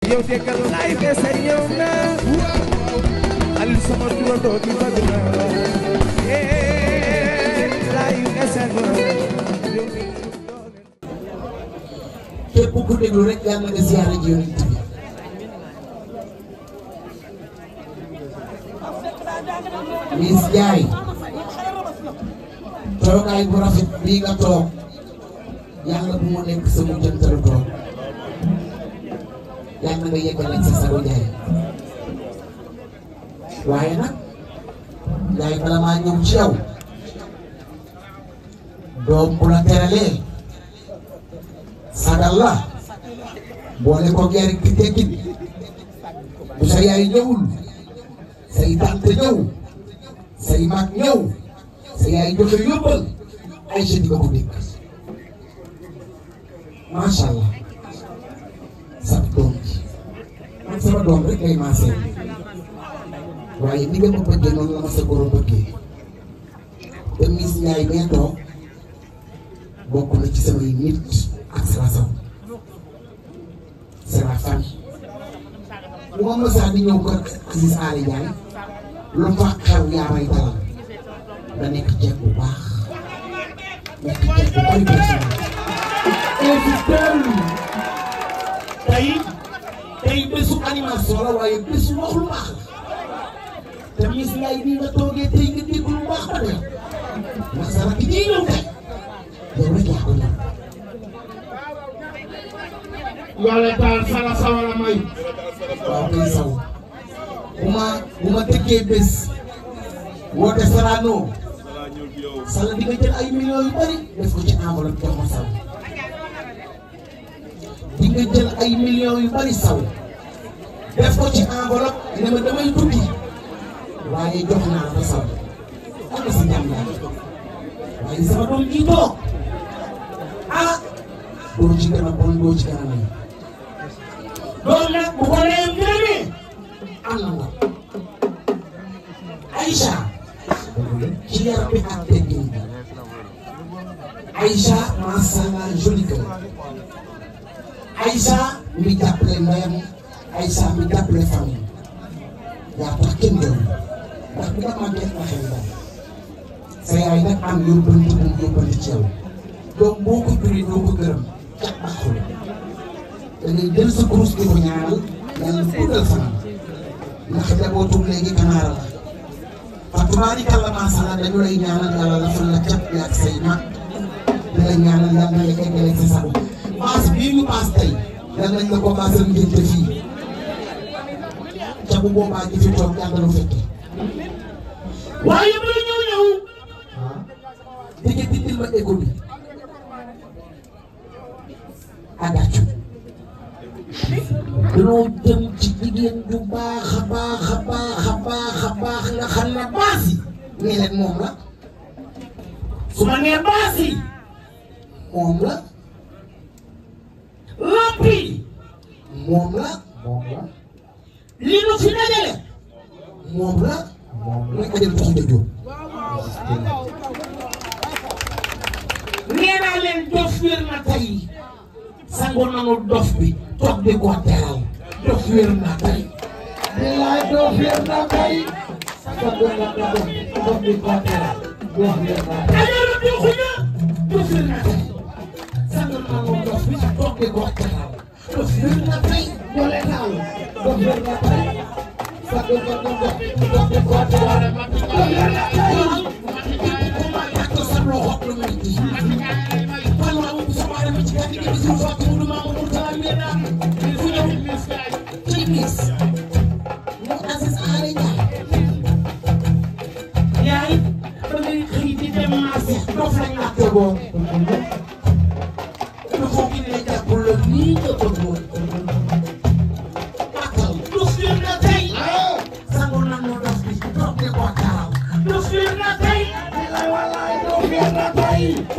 yow déggal laay bese ñëw na Aliou sama turandoo di bëgg na eh laay bese ñëw képp ku déglu rek yàlla nga ziyaare ji yonent bi Miss Ndiaye toogaay bu rafet bii nga toog yàlla bu mu nekk sa mujjantalu toog yàlla nga yeggale sa sago Ndiaye waaye nag Ndiaye bala maa ñëw ci yow doom bu la teralee sagal la boole ko gerte gi teggin bu sa yaay ñëwul say tante ñëw say mag ñëw sa yaay joxe yóbbal ay jeunes di nga ko dégg macha allah sa doom ji man sama doom rek lay maasee waaye ni nga ma bëggee noonu la ma sa goro bëggee te Miss Ndiaye bee toog bokk na ci samay nit ak sama saw c'est la famille bu ma mësaa di ñëw kër Aziz Aly Ndiaye lu fa xew yaa may dalal nga nekk jeeg bu baax nekk jeeg bu bari personnalité. invité tey tey bésu animation la waaye bésu wax lu baax la te Miss Ndiaye bii nga toogee tey nga dégg lu baax ba tey ndax sa rakk ji ñëw tey yow rek yaa ko ñëw. Yàlla taal sala sawala may waaw kay saw bu ma bu ma tëggee bés woote Sorano sala di nga jël ay millions yu bari def ko ci enveloppe jox ma saw di nga jël ay millions yu bari saw def ko ci enveloppe ne ma damay tukki waaye jox naa ko saw am na si njàmbaar waaye sama doom ji toog ah doo ci gën a bon doo ci gën a may loolu nag bu ko leen gërëmee am na nga Aïcha ci yar bi ak teggin bi Aïcha macha allah joli girl Aïcha mi jàppale ndeyam Aïcha mi jàppale famille yaa tax kenn gërëm ndax bi nga màggee na xel daal sa yaay nag am yóbbante bu mu yóbbante ci yow donc boo ko juree doo ko gërëm cat baaxul da ngay jël sa kurus di ko ñaanal yàlla guddal fanam ndax njabootu léegi kanaara la fa tubaarikàlla macha allah dañu lay ñaanal yàlla la fan la cat bi ak say mag di la ñaanal yàlla na la eggale sa sago baas bii ñu baas tey yal nañ la ko baasal ngénte fii ca bu boobaa ji fi toog yàlla lu fekke waaye ba ñëw ñëw dégg dindil ma égo bi agaccu dañoo jëm ci jigéen ju baax a baax a baax a baax a baax nga xam ne baas yi nii leen moom la su ma nee baas yi moom la lamp yi moom la moom la li nu fi dajale moom la muy ajal tuuti dëjoo nee naa leen dof wér na tey sango nanu dof bi toog di ko teral dof wér na tey bilaay dof wér na tey sango nanu dof bi toog di ko teral dof wér na tey ajaru di xuña dof wér na tey sango nanu dof bi toog di ko teral dof wér na tey doole naaw dof wér na tey sango nanu dof bi toog di ko teral dof wér na tey yaay ba ngay xëy di dem marché dof lañ la tegoon il faut que ne jàppul la nii nga bëggoon akal dof leen na tey sangu nanu dof bi toog di ko taral dof leen na tey bilaay walaay dof leen na tey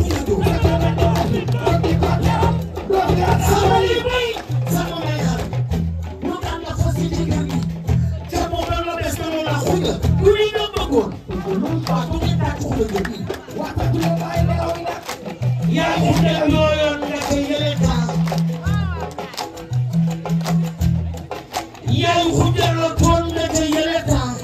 sama yi bay sama may xam ñu daan la fas ci kër gi te moom la la des na la xuja lu ni nga bëggoon waa du ngeen daa xuja nga bii waa ta du bàyyi nelaw yi nag yaa xuja yooyoon nekk yële taa yaay xujjalo toon na ca yële temps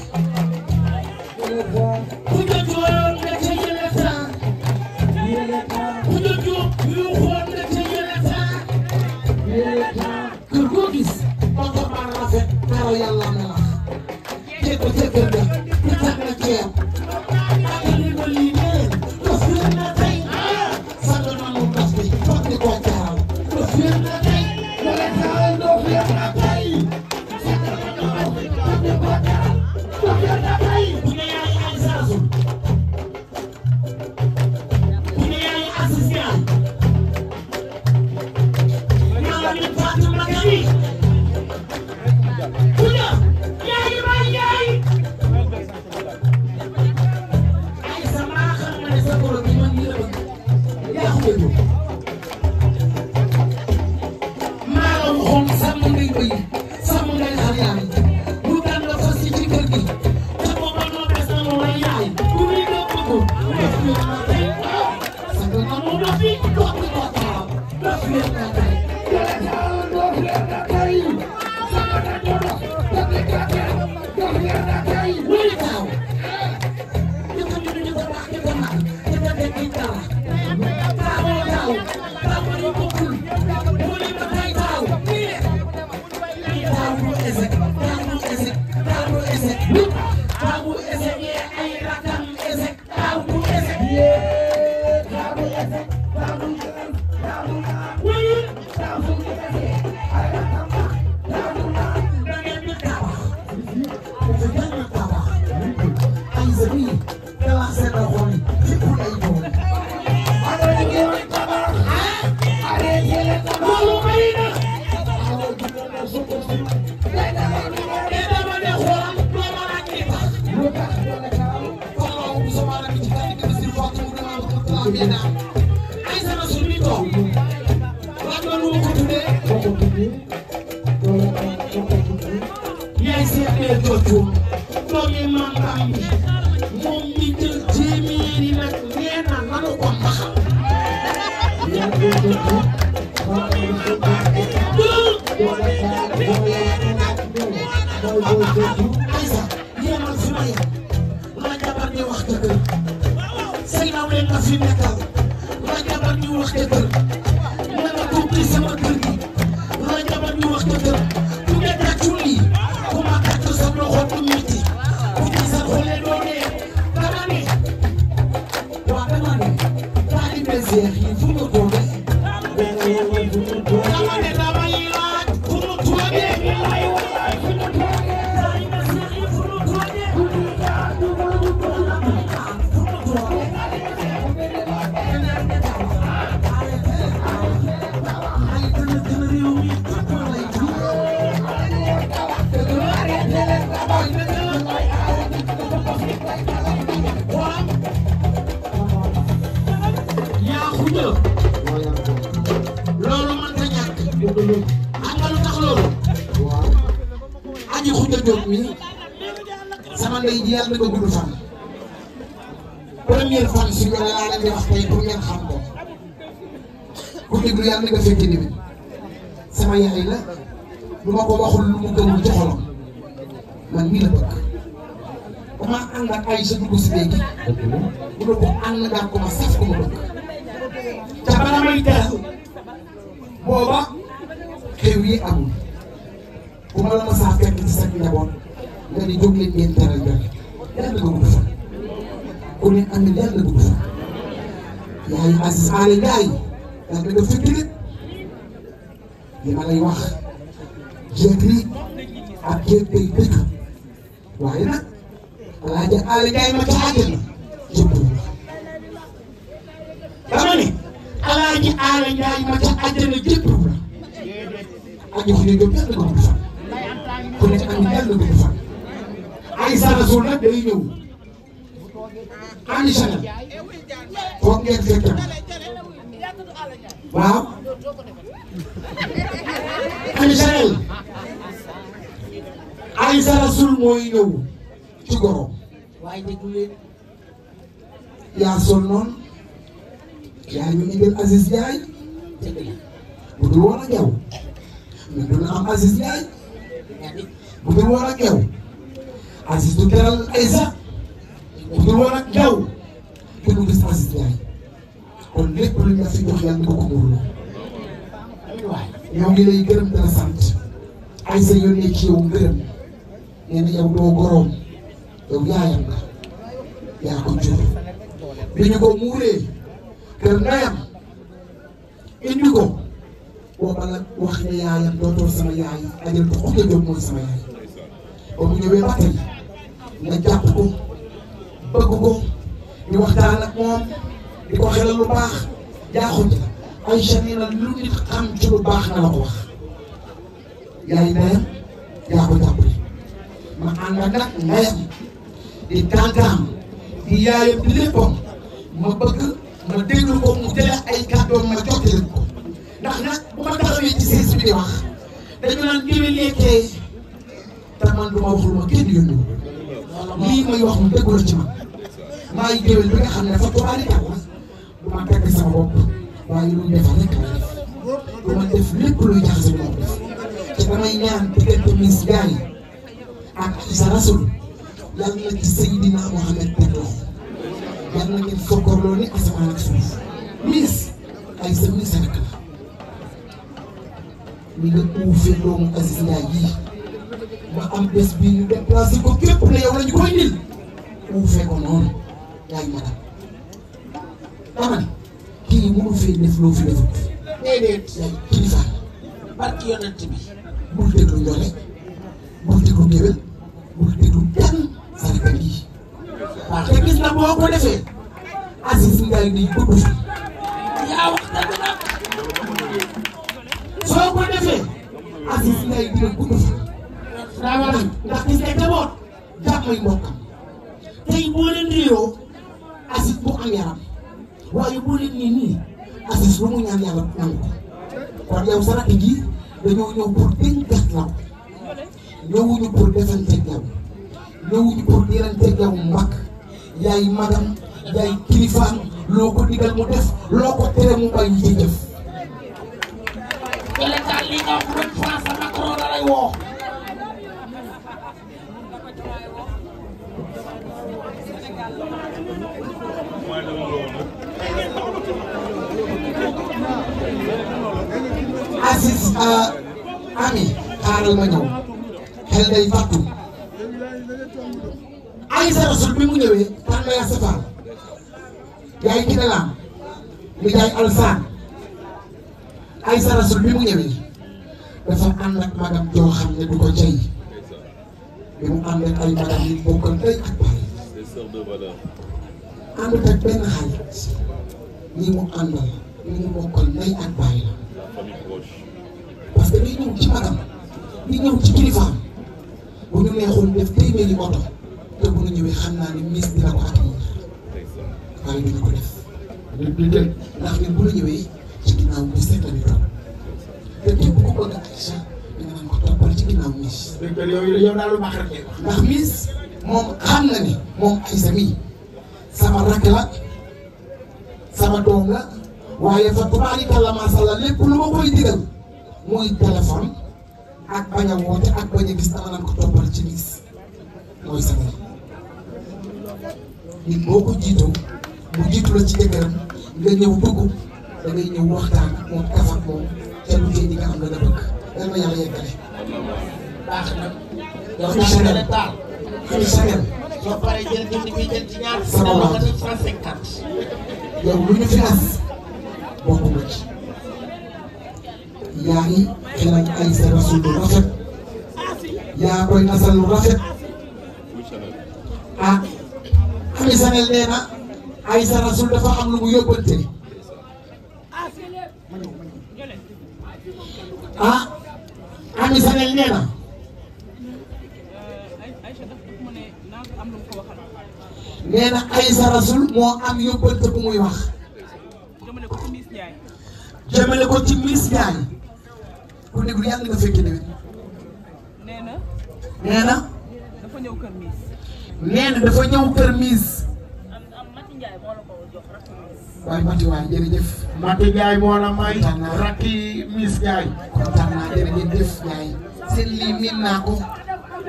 xujja jooyoon na ca yële temps xujja joo yu xoon na ca yële temps kër goo gis oto ba rafet dara yàlla melax teg ko ca kër ga ñu teg na ceeb ak li ma lii nee dof wér na tey sang nanu dof bi foog di ko jaaral dof wér na tey wala taal dof wér na tey sang nanu dof bi foog di ko jaaral dof wér na tey bu ne yaay ay saasul bu ne yaay assistant maa ngi fàttali ma gani bu ne yaay may yaay ay sama xam nga ne sa borom bi man nii la bëgg yaa ko bëgg maa la waxoon sàmm ngay bëy sàmm ngay xar yaay lu daan la fas ci kër gi te booba noo des na mu lay yaay du muy nga bëgg def leen na tey sa nga na mu dof yi dox bi ko taaw def leen na tey yàlla taaw dof leen na tey sa nga na ñu dox def leen na tey dof leen na tey wuli taaw jëkkër ñu ñu ko wax jëkkër nag jëkkër de kii dara taawoo taaw taawoo yi bokkul wuli ba tey taaw taaw bu esek taaw bu esek taaw bu esek taaw bu esek yee ay rakam esek taaw bu esek yee taaw bu esek taaw bu esek taaw bu wuli taaw bu esek ay rakam taaw bu da ngeen di tabax dafa gën a tabax ay zëbi dala seen xol yi fépp lay doon arrêté leen tabax arrêté leen tabax loolu may na day dara lu ne te dama ne xoolal doo ma laaj li tax lu tax doole kaaw falaw bu sama rek ci kan ki ci fatu mu dama ko plan bi na ay sama su mi toog laaj ma nu ma ko tuddee ko ko tuddi doole kaaw ko ko tuddi yaay seetlee jooju doomi maam Bam bi moom mi jël téeméeri nag nee na nanu ko mbaxal ya ko tuddi ba ko tuddi doole kaaw doole kaaw doole tuddi Aysa yemal fi ma yem la jabar ñi wax dëgg say naw leen nga fi nekkal la jabar ñi wax dëgg na nga toog ci sama kër gi la jabar ñi wax dëgg ku ne tàccul lii ku ma tàcc sa loxo du metti ku ci sa xoolee doo dee dama ne waa dama ne taalibe Seex yi fu ñu ko def dama ne damay laaj fu mu toogee ay wallaay fu mu toogee taalibe Seex yi fu mu toogee fu mu toogee yaa xuja loolu man ta ñàkk xam nga lu tax loolu aji xuja jóg mi sama ndey ji yàlla nga gudd fan première fan si wala laa leen di wax tey pour ngeen xam ko ku déglu yàlla nga fekk ni sama yaay la lu ma ko waxul lu mu gëmul ci xolam man mii la bëgg bu ma ànd ak ay sa dugg si léegi bu la ko ànd ngaa ko ma saf ko ma bëgg te bala may teral booba xew yi amul bu ma la ma saa fekk ci sa njaboot nga ni jóg leen ngeen teral benn yàlla nga gudd fan ku ne am na yàlla gudd fan yaay Aziz Aly Ndiaye yàlla nga fekk nit li ma lay wax jéeg lii ak jéeg day dëkk waaye nag Alaaji Aly Ndiaye ma ca àjjana jëpp la dama ne Alaaji Aly Ndiaye ma ca àjjana jëpp la aji fu ñu jóg yàlla nga gudd fan ku ne am na yàlla gudd fan ay sarasul nag day ñëw ani Chanel foog ngeen fekk waaw ani Chanel ay sarasul mooy ñëw ci gorom waaye déglu leen yaa sol noonu yaa ñu indil Aziz Ndiaye bu dul woon ak yow mais dina am Aziz Ndiaye bu dul woon ak yow Aziz du teral Aïssa bu dul woon ak yow kenn du gis Aziz Ndiaye kon lépp lu ñu la fi jox yàlla nga ko muurloo ñoo ngi lay gërëm dara sant Aïssa yónnee ci yow ngërëm nee na yow doo goroom yow yaayam la yaa ko jur bi ñu ko muuree kër ndeyam indi ko booba la wax ne yaayam dootoo sama yaay ajal ko xuja jóg mooy sama yaay ba mu ñëwee ba tey nga jàpp ko bëgg ko di waxtaan ak moom di ko xelal lu baax jaaxul ci Aïcha nee na lu nit xam ci lu baax na la ko wax yaay ndeyam yaa ko jàppale ma ànd ak nag ndeyam di tàntaam di yaayam di léppam ma bëgg ma déglu ko mu jëlee ay kàddoom ma jottali ko ndax nag bu ma taxawee ci siis bi di wax dañu naan géwél yekkee te man du ma wax lu ma kenn yónni lii may wax mu dëggu la ci man maay géwél bi nga xam ne dafa tubaali kàlla du ma tagg sama bopp waaye lu ñu defal rek la def du ma def lépp luy jaxase lu ma def te damay ñaan diggante Miss Ndiaye ak Aïssa Rasoul yàlla na ci Seydina Mohamed teg loxo yàlla na ngeen fokkorloo ni asamaan ak suuf Miss Aïssa Miss rek la ñu nga uufee doomu Aziz Ndiaye yii ma am bés bii ñu déplacé ko képp ne yow la ñu koy indil uufee ko noonu yaay madam dama ne kii mënu fee def loo fi defut déedéet yaay kilifa barki yonent bi bul déglu njole bul déglu géwél bul déglu kenn sarkat yi waaw te gis na boo ko defee Aziz Ndiaye day gudd fi yaa wax dëgg nag soo ko defee Aziz Ndiaye dina gudd fi daa war a ndax gis nga jaboot jàmmay mbokkam tey boo leen réeroo Aziz bu am yaram waaye boo leen nii nii Aziz lu mu ñaan yàlla nangu ko kon yow sa rakk ji dañoo ñëw pour dénkat law ñëwuñu pour defanteeg yow ñëwuñu pour diranteeg yow mag yaay magam yaay kilifaam loo ko digal mu def loo ko tere mu bàyyi ci jëf élégal li nga wax bu doon France Macron la lay woo Aziz ami xaaral ma ñëw xel day fàttu Aïssa Rasoul bi mu ñëwee tànn yaa safar yaay ki laam mi yaay alsaan Aïssa Rasoul bi mu ñëwee dafa ànd ak magam joo xam ne du ko jay bi mu ànd ak ay magam yi bokkal day ak baay àndut ak benn xarit ñi mu àndal ñi mu bokkal ndey ak baay la parce que day ñëw ci magam di ñëw ci kilifaam bu ñu neexoon def téeméeri oto te bu ñu ñëwee xam naa ne miss dina ko accueillir waaye duñu ko def du du jël ndax ñun bu ñu ñëwee ci ginnaaw miss rek la ñu topp te képp ku bëgg Aïcha da nga naan ko toppal ci ginnaaw miss dëgg la yow yow daal lu baax rek ngay wax ndax miss moom xam na ne moom Aïssa mii sama rakk la sama doom la waaye fa tubaarikàlla maa sha Allah lépp lu ma koy digal muy téléphone ak bañ a woote ak bañ a gis dama naan ko toppal ci miss mooy sama nit boo ko jiitoo mu jiitu la ci jëkkëram nga ñëw dugg da ngay ñëw waxtaan ak moom kaf ak moom te lu tee di nga am la nga bëgg yal na yàlla yeggale. baax na yow Fii daal Chanel. nga taal fii Chanel soo paree jël jënd bi jël ci ñaar Sama dama waaw. nga def cent cinquante yow lu ñu fi as bokk nga ci yaa ngi xelal Aïssa Rasoul lu rafet yaa koy nasal lu rafet ah Ami Sanel nee na Aïssa Rasoul dafa am lu mu yóbbante ah Ami Sanel nee na Aïcha daf daf ma ne naa ko am lu mu ko waxal nee na Aïssa Rasoul moo am yóbbante bu muy wax jëmale ko ci Miss Ndiaye jëmale ko ci Miss Ndiaye ku déglu yàlla nga fekke déwén nee na nee na dafa ñëw kër Miss nee na dafa ñëw kër Miss am am Mati Ndiaye moo la ko jox rakk Miss waaye Mati waay jërëjëf Mati Ndiaye moo la may rakki Miss Ndiaye kontaan naa jërëjëf Ndiaye seen lii miin naa ko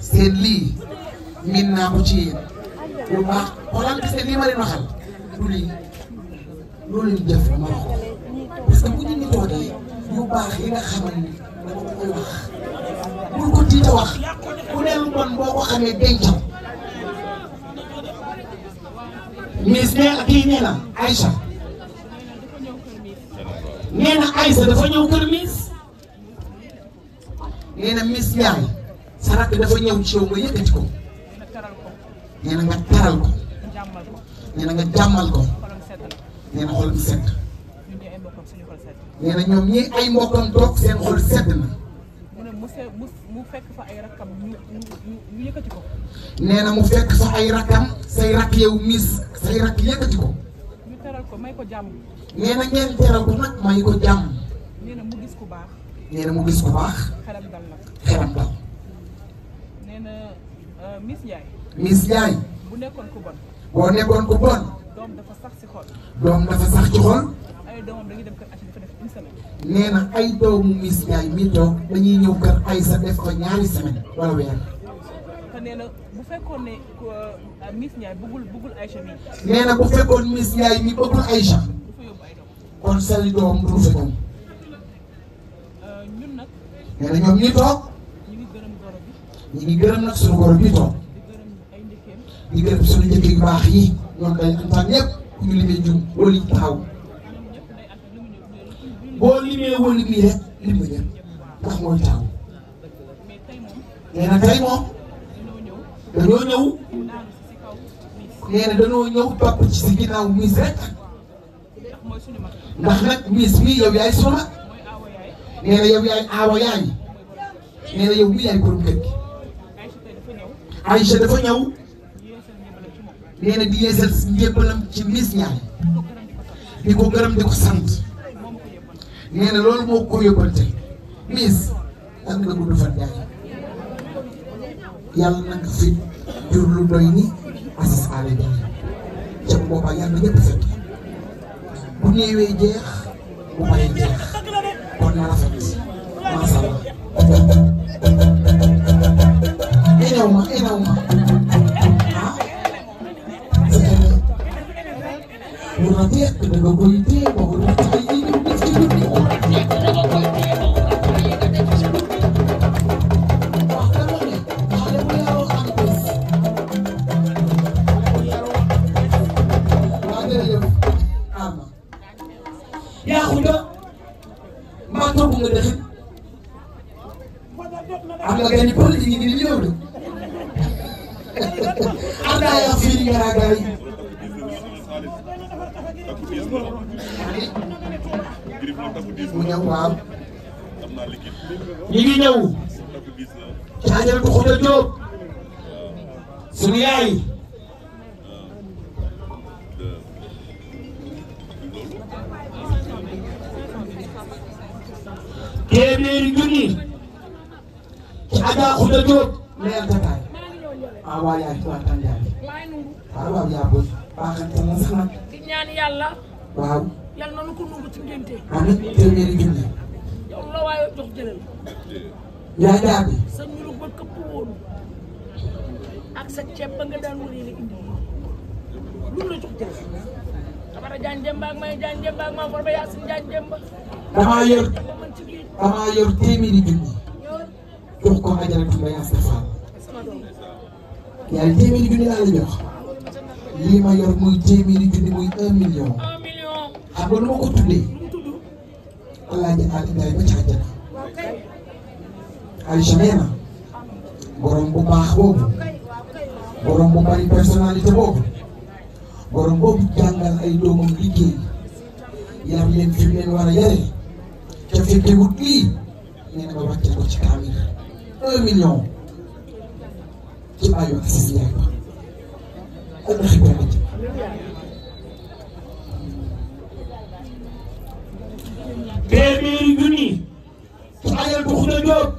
seen lii miin naa ko ci yéen lu baax xoolal gis nga lii ma leen waxal du lii loolu leen def ma wax ko parce que bu ñu ñu toogee yu baax yi nga xamal ni dama ko koy wax bul ko tiita wax ku ne lu bon boo ko xamee dencal Miss nee na kii nee na Aïcha nee na Aïcha dafa ñëw kër Miss nee na Miss Ndiaye sa rakk dafa ñëw ci yow nga yëkkati ko dina teral ko nee na nga taral ko jàmmal ko nee na nga jàmmal ko xolam sedd na nee na xolam sedd ñun ñi ay mbokkam suñu xol sedd nee na ñoom ñi ay mbokkam toog seen xol sedd na mu ne mu se mu mu fekk fa ay rakkam ñu ñu ñu- ñu yëkkati ko nee na mu fekk fa ay rakkam say rakk yow Miss say rakk yëkkati ko ñu teral ko may ko jàmm nee na ngeen teral ko nag may ko jàmm nee na mu gis ku baax nee na mu gis ko baax xelam dal nag xelam dal nee na euh, Miss Ndiaye Miss Ndiaye bu nekkoon ku bon boo nekkoon ko bon doom dafa sax si xol doom dafa sax ci xol ay doomam dañuy dem kër Achi dafa def une semaine nee na ay doomu Miss Ndiaye mi toog dañuy ñëw kër Aïssa def ko ñaari semaine wala weer te nee na bu fekkoon ne ku, euh, Miss Ndiaye bëggul bëggul Aïcha mi nee na bu fekkoon Miss Ndiaye mi bëggul Aïcha du fa yóbbu ay doom kon sali doom du fa ñëw Euh, ñun nag nee na ñoom ñi toog ñu ngi gërëm goro bi ñu ngi gërëm nag suñu goro bi toog di gërëm ay njëkkeem di gërëm suñu njëkk yu baax yi ñoom day antaan ñëpp ku ñu limee jum wala ñu taxaw ñoom ñëpp day ànd li mu ñëw lu boo limee wala mii rek lim nga ñëpp ndax mooy taxaw mais tey moom nee na tey moom dañoo ñëw dañoo ñëw daanu si si kaw Miss nee na dañoo ñëw topp ci si ginnaaw Miss rek ndax mooy suñu mag ndax nag Miss mi yow yaay sunu mag mooy aawa yaay nee na yow yaay aawa yaay nee na yow mi yaay borom kër gi Aïcha tey dafa ñëw Aïcha dafa ñëw yeesal njëbalam ci moom nee na di yeesal njébbalam ci Miss Ndiaye di ko gërëm di ko sant di ko gërëm di ko sant moom ko yëppal nee na loolu moo ko yóbbante Miss yàlla nga gudd fan yaay yàlla na nga fi jur lu doy ni Aziz Aly Ndiaye ca boobaa yàlla na ñëpp fekk bu néewee jeex bu paree jeex kon na rafet macha allah. énew ma énew ma ah c'est que bu rafet da nga koy téye boobu lu tax yi ñu def ci guddi wax dama ne xale bu yaroo am bés waa jërëjëf ama yaa xuda maa togg nga dëxit am nga gani politique yi di ñëw de am naa yaa fii garaagaay mu ñëw waaw ñu ngi ñëw ci Ajaratu Xuda Jóob sunu yaay téeméeri junni ci Aja Xuda Jóob leer tataay ah waa yaay waa tan yaay waaye nungu waaw waaw yaa booy baaxante na sax nag di ñaan yàlla waaw yàlla na nu ko nungu ci ngénte amit téeméeri junni yow la waaye jox jëlal yaa jaabi sa ñulug ba këpp woon ak sa ceeb ba nga daan wëree la indi lu la jox jëlal xamara jaan jëmba ak may jaan jëmba ak maa for ba yaasin jaan jëmba damaa yor ba mën ci géej damaa yor téeméeri junni jox ko Ajaratu Ndeye Asta Fall sama doom yaay téeméeri junni laa la jox lii ma yor muy téeméeri junni muy un million un million xam nga nu ma ko tuddee lu mu tudd Alaaji Ali Ndiaye ba ca àjjana waaw kay Aïcha nee na borom bu baax boobu kay waaw kay borom bu bari personnalité boobu borom boobu jàngal ay doomam liggéey yar leen fi mu leen war a yare ca fekkee wut lii nee na nga wàcce ko ci kaamil un million ci bàyyi Aziz Ndiaye ba ak ndax benn ci téeméeri junni ci Ajaratu Xuda Jóob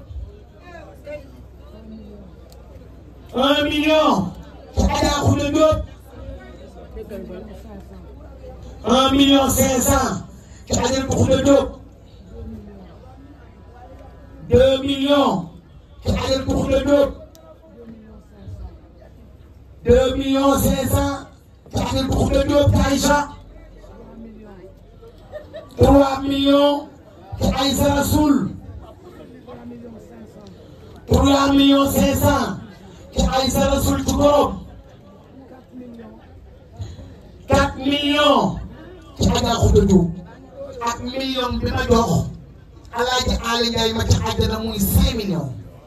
un million ci Adja Xuda Jóob un million cinq cent ci Ajaratu Xuda Jóob deux millions ci Ajaratu Xuda Jóob deux millions cinq cent ci Adel Boukhouta Diop ci Aïcha trois millions ci Aïssa Rasoul trois millions cinq cent ci Aïssa Rasoul ci Gorom quatre millions ci Adja Khouta Diop ak million bi ma jox Alaaji Ali Ndiaye ma ci àjjana muy cinq millions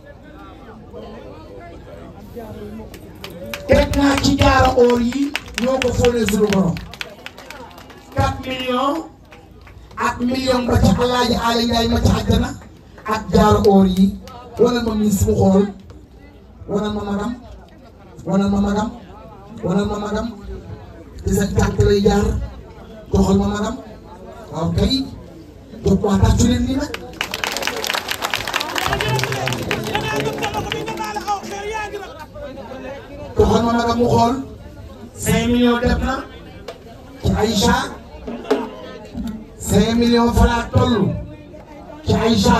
teg naa ci jaara oor yi ñoo ko fóonee suñu borom quatre millions ak million ba ci Alaaji Ali Ndiaye ma ci àjjana ak jaara oor yi wanal ma miis mu xool wanal ma magam wanal ma magam wanal ma magam ci sa tànk lay jaar doxal ma magam waaw kay jóg waa tàccu leen nii nag doxal ma magam mu xool cinq millions def na ci Aïcha cinq millions fa laa toll ci Aïcha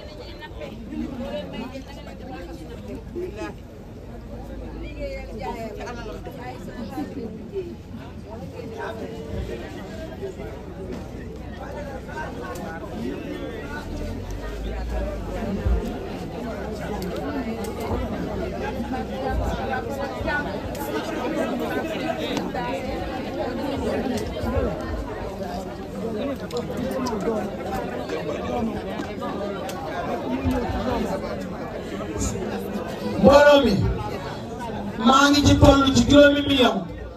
mbooloo mi maa ngi ci toll ci juróomi million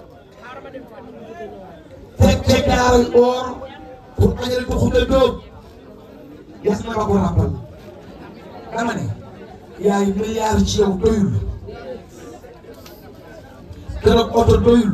fekke daaray oor pour Adel Boukhouta Diop yas na ma ko rappal dama ne yaay milliard ci yow doyul keroog oto doyul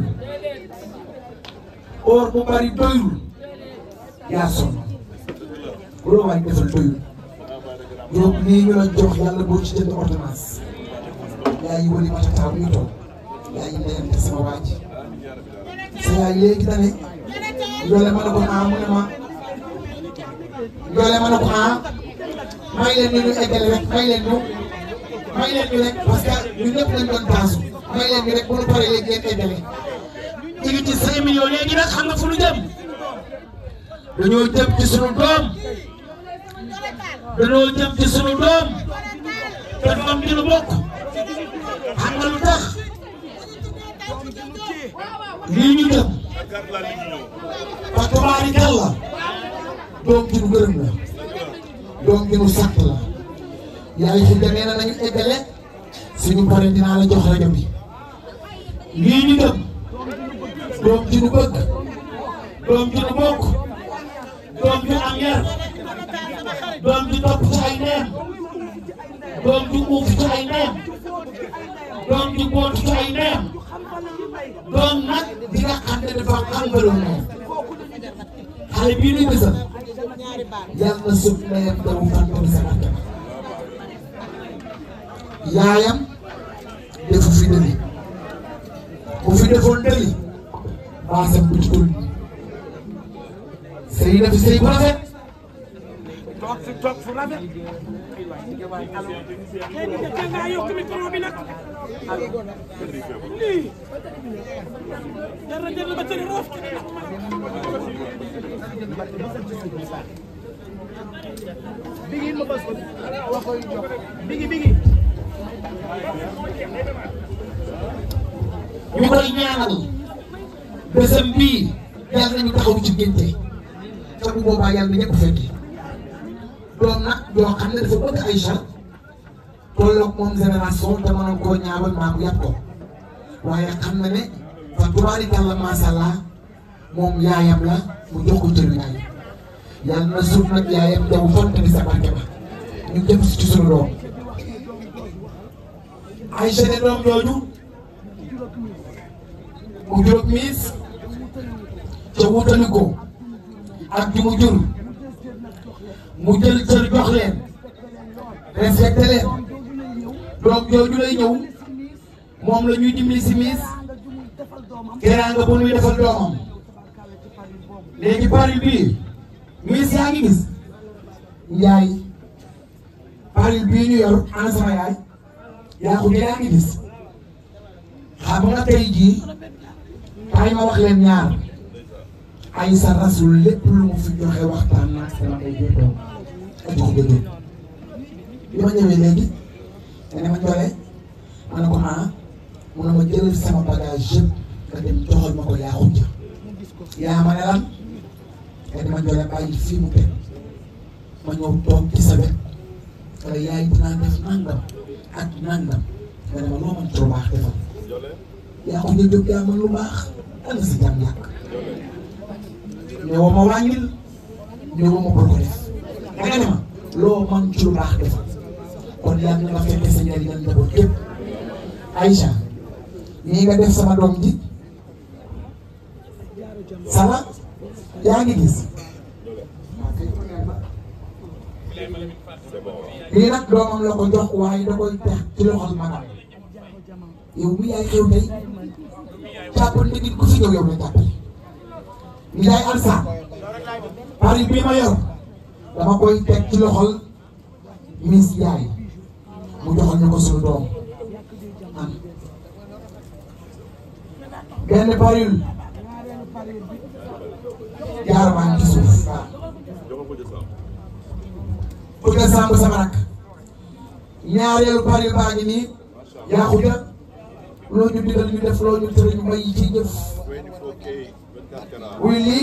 oor bu bari doyul yaa sonn bu la waay defal doyul yow lii ñu la jox yàlla boo ci jënd ordonnance yaa yi wëli mata taw ñu toog yaa yi ndeyante sama waaj sa yaay léegi da ne Ndiolé ma ne ko ah mu ne ma Ndiolé ma ne ko ah may leen ñu ñu eggale rek may leen ñu may leen ñu rek parce que ñun ñëpp lañ doon taasu may leen ñu rek bu ñu paree léegi ngeen eggale. ñu ngi ci 5 millions léegi nag xam nga fu ñu jëm dañoo jëm ci sunu doom dañoo jëm ci sunu doom te doom bi nu bokk xam nga lu tax lii ñu jëm. fa tabaarikàlla doom ji nu gërëm la doom ji nu sant la yaay fi demee na nañu eggale suñu pare dinaa la jox rajo bi lii ñu dem doom ji nu bëgg doom ji nu bokk doom ji am yar doom ji topp ci ay neem doom ji uuf ci ay neem doom ji boot ci ay neem doom nag bi nga xam ne dafa xam ngërëm moom xale bii nuy bësal yàlla na suuf ndeyam damu fàttali sa barke yaayam defu fi dëli bu fi defoon dëli baasam bu ci tul sëy na fi sëy bu rafet toog fi toog fu rafet tey bi njëkk nga yokk micro bi nag lii dara dara ba tëri roof bigi ma bas ko wax koy jox bigi bigi ñu koy ñaanal bésam bii yàlla nañu taxaw ci génte te bu boobaa yàlla na ñëpp fekki doom nag yoo xam ne dafa bëgg Aïcha tolloog moom génération te mënoon koo ñaawal maa ko yàpp ko waaye xam na ne fa tubaarikàlla macha allah moom yaayam la mu jox ko cëru yaay yàlla na suuf nag yaayam jaw font ni sa barke ba ñu jëm si ci sunu doom Aïcha ne doom jooju mu juróom miis ca wutali ko ak ju mu jur mu jël cër jox leen respecté leen doom jooju lay ñëw moom la ñuy dimbali si miis teraanga bu nuy defal doomam léegi paril bii miis yaa ngi gis yaay paril bii ñu yor ana sama yaay yaa ko yaa ngi gis xam nga tey jii kaay ma wax leen ñaar ay sa rasul lépp lu mu fi joxe waxtaan naa sama ay jotoon ak jox ko jóg bi ma ñëwee léegi nga ne ma joxe ma ne ko ah mu ne ma jëlal sama bagage yëpp nga dem joxal ma ko yaa xujja yaa ma ne lan nga dama joxe bàyyi fii mu teg ma ñëw toog ci sa wet wala yaay dinaa def nangam ak nangam nga ne ma loo mën ci lu baax defal yaa xujja jóg yaa mën lu baax ana sa jàmm yàq ñëwoo ma wàññil ñëwoo ma bul ko def da nga ne ma loo mën ci lu baax defal kon yàlla na nga fekke sa njëriñal njaboot yëpp Aïcha nii nga def sama doom ji sama yaa ngi gis lii nag doomam la ko jox waaye da koy tex ci loxol magam yow mi yaay xew tey jàppal ne nit ku fi ñëw yow la jàppale mi yaay alsaan pari bii ma yor dama koy teg ci loxol Miss Yaay mu joxal ñu ko suñu doom am benn paril jaar maa ngi ci suuf waaw bëgg a sàmb sama rak ñaareelu paril baa ngi nii yaa xuja loo ñu digal ñu def loo ñu tere ñu may ci jëf wuy lii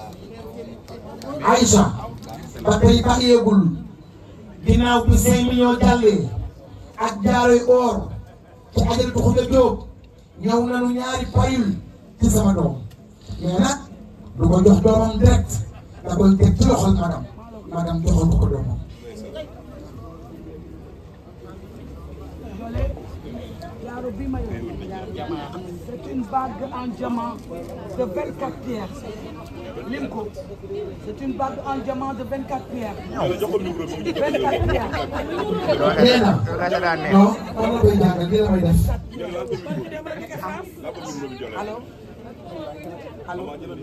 Aïcha ba tey bàyyeegul ginnaaw bi cinq millions jàllee ak jaaroy or ci ajal bu xuja jóob ñëw nañu ñaari paril ci sama doom mais nag du ko jox doomam direct da koy teg ci loxol magam magam joxal ko ko doomam jaaro bi ma yor c'est une bague en diamant de 24 pierres lim ko c'est une bague en diamant de 24 pierres 24 pierres nee na non man la koy jàngal li la may def allo allo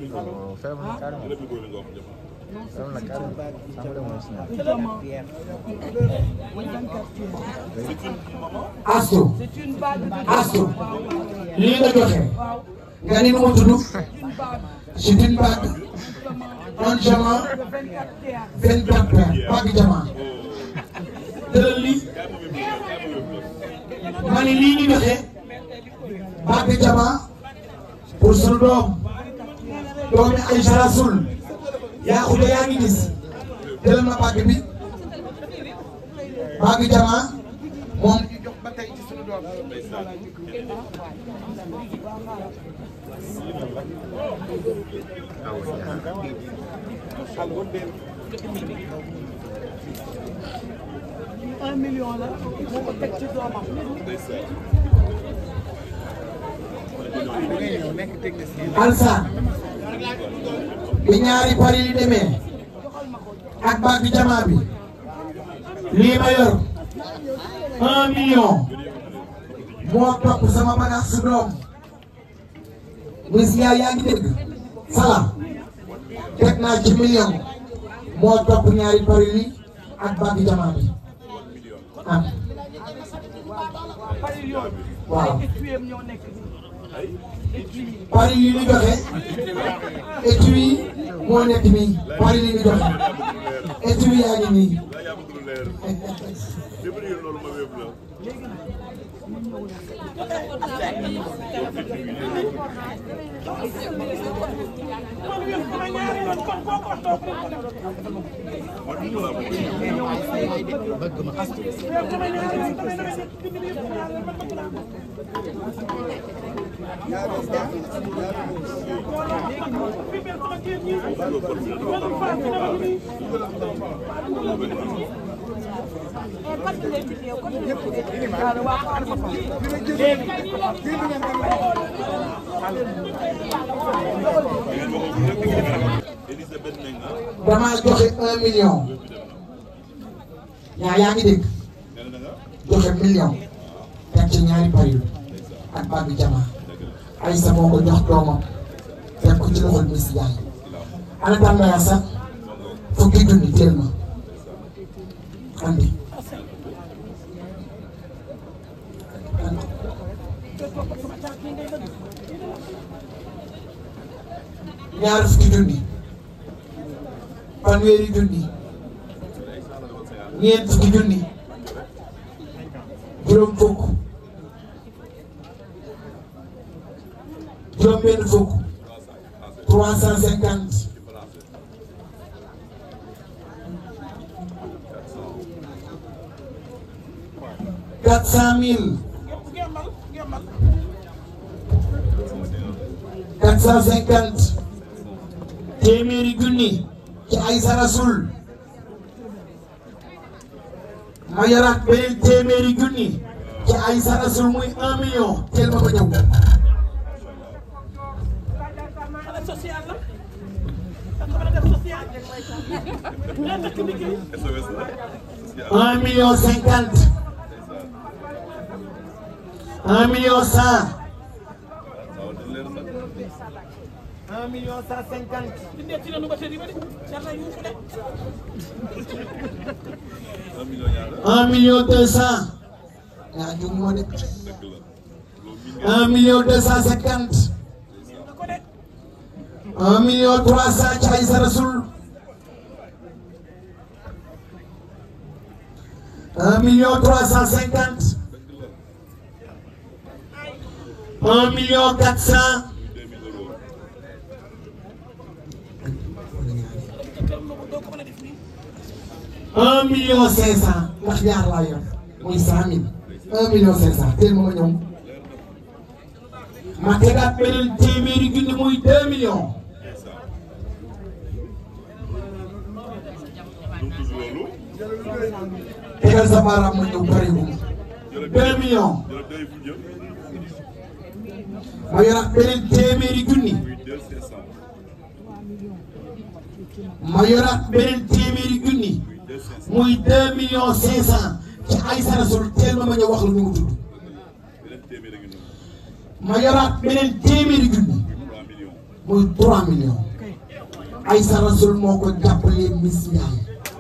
diamant de 24 pierres asto c'est une bague de asto lii nga joxe waaw nga ni nu mu tudd une bague c'est une bague en diamant de 24 pierres 24 paires bague diamant jëlal lii ma ni lii ñu joxe bague diamant pour sunu doom doomi Aïcha Rasoul yaa xude yaa ngi gis jëlal ma bague bi bague diamant moom ñu jox ba tey ci sunu doom un million la moo ko teg ci doomam Alsaan bi ñaari pari yi demee ak bague diamant bi lii ma yor un million moo topp sama bagage su doom Miss Ndiaye yaa ngi dégg salaam teg naa ci million moo topp ñaari pari yi ak bague diamant bi am pari yooyu waaw ay étuyem ñoo nekk nii pari yi ñu joxe étui moo nekk nii pari yi ñu joxe étui yaa ngi nii damaa joxe un million yaa yaa ngi dégg joxe million teg ci ñaari pari ak bague diamant ay sa moo ko jox doomam teg ko ci loxol Miss Ndiaye ana tàmbaya sax fukki junni teel ma andi andi ñaar fukki junni fanweeri junni ñeent fukki junni juróom fukk juróom benn fukk trois cent cinquante quatre cent mille quatre cent cinquante téeméeri junni ci ay sarasul ma yoraat beneen téeméeri junni ci ay sarasul muy un million teel ma ba ñëw xale social la da ko mën a def social yaa takk liggéey un million cinquante un million cent un million cent cinquante dindee ci lanu ba tëri ba de jar na yuuxu de un million deux cent yaa jum moo de un million deux cent cinquante na ko de un million trois cent ci ay sarasul un million trois cent cinquante un million quatre cent doo ko mën a def nii un million cinq cent ndax ñaar laa yor muy cent mille un million cinq cent teel ma ma ñëw ma tegaat beneen téeméeri junni muy deux millions tegal sa baaraam ma ñëw bëriwul deux millions ma yoraat beneen téeméeri junni ma yoraat beneen téeméeri junni muy deux millions cinq cent ci ay sarasul teel ma ma ñëw wax la ñu mu tudd ma yoraat beneen téeméeri junni muy trois millions ay sarasul moo ko jàppalee Miss Ndiaye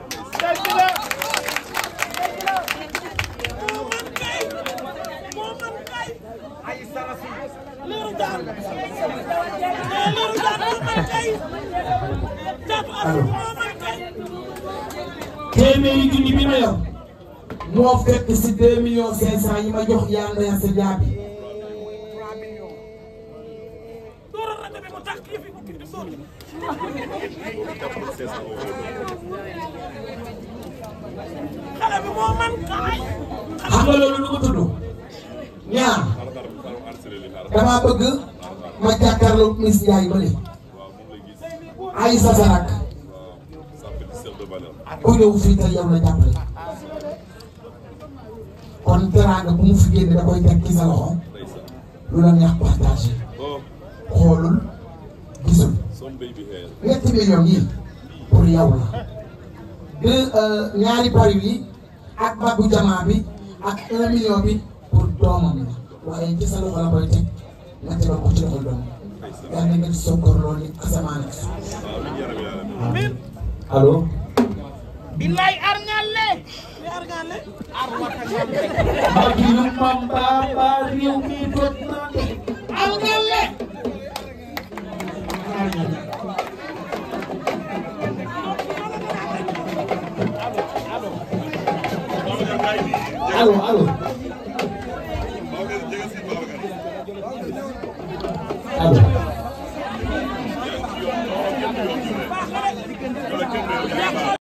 liiru jaan nee liiru jaan moo man kay jaatu asul moo man kay téeméeri junni bi ma yor moo fekk si deux millions cinq cent yi ma jox yaa ndaya sa jaabi dooral rajo bi mu tax kii fi bukki di sotti xale bi moo man kay xam nga loolu lu ko tudd ñaar dama bëgg ma jàkkaarloo Miss Ndiaye ba léegi ay sa sarak ku ñëw fii te yow la jàppale kon teraanga bu mu fi génne da koy teg ci sa loxo lu la neex partagé xoolul gisul ñetti millions yi pour yow la deux ñaari pari yi ak baggu jamaa bi ak un million bi pour doomam la waaye ci sa loxo la koy teg nga tegal ko ci loxo doom yaa ngi nekk sokkor loolu ni asamaan ak suuf allo billaay arñalle li arñalle Magi lu mamba ba réew mi jot na de arñalle allo allo allo